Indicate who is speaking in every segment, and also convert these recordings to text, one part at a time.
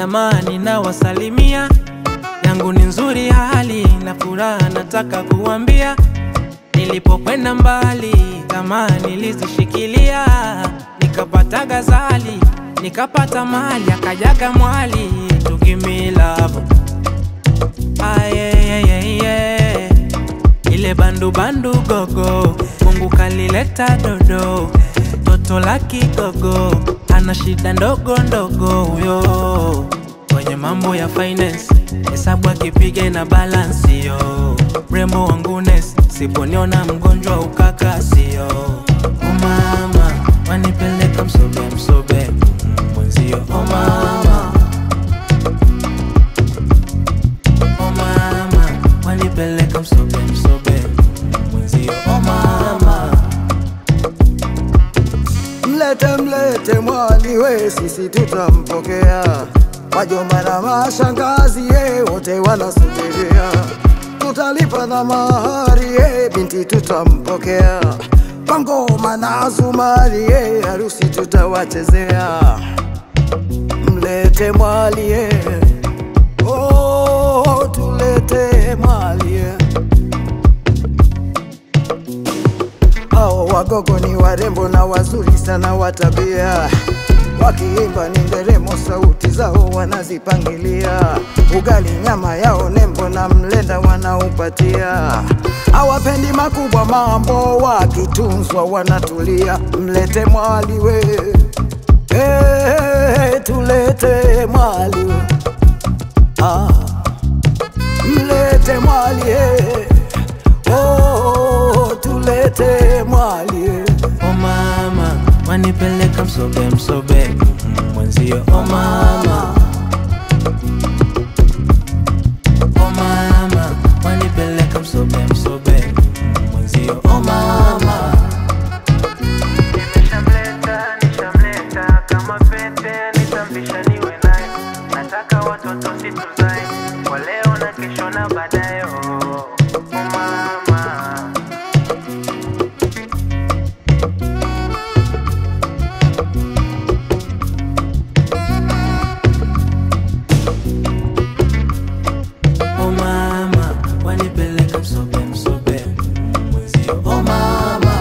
Speaker 1: jamani, na wasalimia yangu ni nzuri, hali na furaha, nataka kuambia nilipokwenda mbali, kama nilizishikilia, nikapata gazali, nikapata mali, akajaga mwali, tukimilavo ayeyeyeye ile bandu bandu gogo, Mungu kalileta dodo, toto la kigogo, ana shida ndogo ndogo huyo, kwenye mambo ya finance, hesabu akipiga na balansi yo, mrembo wangu Ness, siponiona mgonjwa ukaka sio, oh mama wanipeleka msobe msobe, mm, mwenzio oh mama oh mama wanipeleka msobe msobe, mwenzio oh mama
Speaker 2: Mlete mlete mwali we, sisi tutampokea. Wajomba na mashangazi ye, wote wanasubiria. Tutalipa na mahari ye, binti tutampokea. Kwa ngoma na zumari ye, harusi tutawachezea. Mlete mwali ye, oh, tulete mwali ye. Hao wagogo ni warembo na wazuri sana wa tabia, wakiimba ni nderemo, sauti zao wanazipangilia. Ugali nyama yao nembo na mlenda wanaupatia, hawapendi makubwa mambo, wakitunzwa wanatulia. Mlete mwali we, hey, tulete mwali we. Ah, mlete mwali hey. Oh, tulete mwali
Speaker 1: oh mama wanipeleka msobe msobe, mm, mwenzio oh mama oh mama wanipeleka msobe msobe, mm, mwenzio oh mama
Speaker 3: Nimeshamleta, nishamleta kama pete, nitamvisha niwe naye. Nataka watoto situzae kwa leo na kesho na baadaye. Oh, oh mama
Speaker 1: oh mama wanipeleka msobe msobe, mm, mwenzio oh mama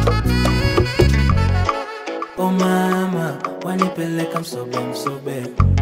Speaker 1: oh mama wanipeleka msobe msobe